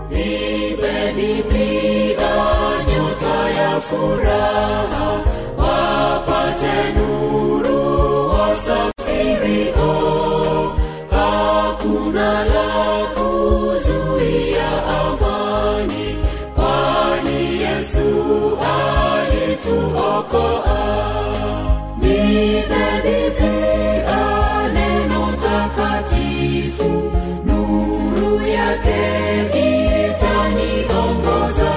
nipe Biblia, nyota ya furaha, wapate nuru wasafirio. Hakuna la kuzuia amani, kwani Yesu alituokoa. Nipe Biblia, neno takatifu, nuru yake itaniongoza.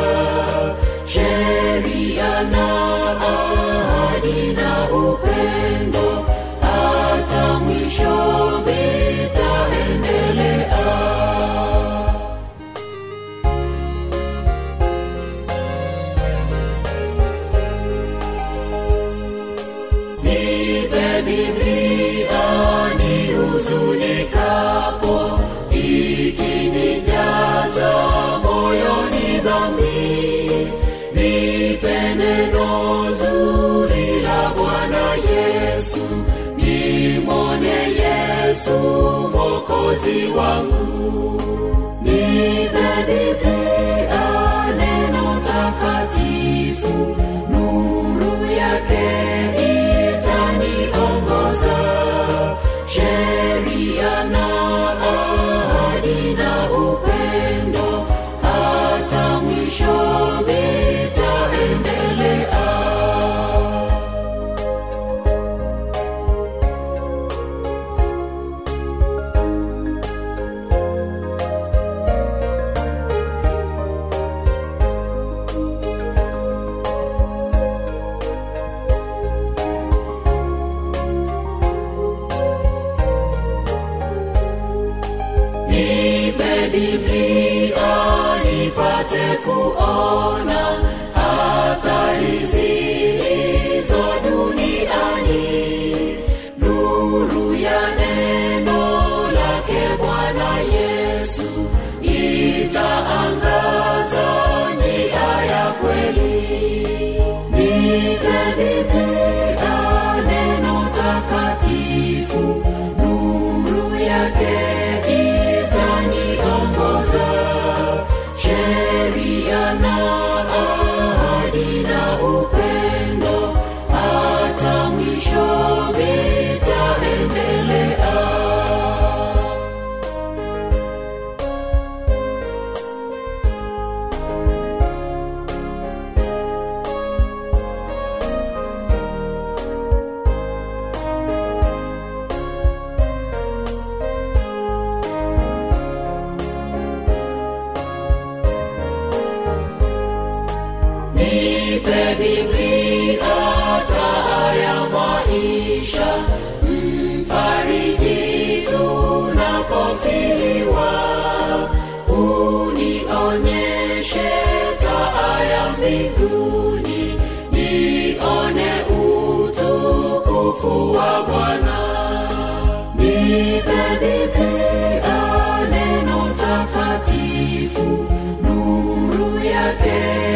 Sheria na ahadi na upendo, hata mwisho vitaendelea. Nipe Biblia nihuzunikapo, ikinijaza moyoni dhambi. Nipe neno zuri la Bwana Yesu, nimwone Yesu mwokozi wangu. Nipe Biblia neno takatifu, nuru yake itaniongoza. Sheria na ahadi na upendo, hata mwisho vitaendelea. Nipe Biblia nipate kuona hatari zilizo duniani. Nuru ya neno lake Bwana Yesu itaangaza njia ya kweli. Nipe Biblia neno takatifu, nuru yake itaniongoza. Sheria na ahadi na upendo, hata mwisho vitaendelea. Nipe Biblia taa ya maisha, mfariji tunapofiliwa. Unionyeshe taa ya mbinguni, nione utukufu wa Bwana. Nipe Biblia neno takatifu, nuru yake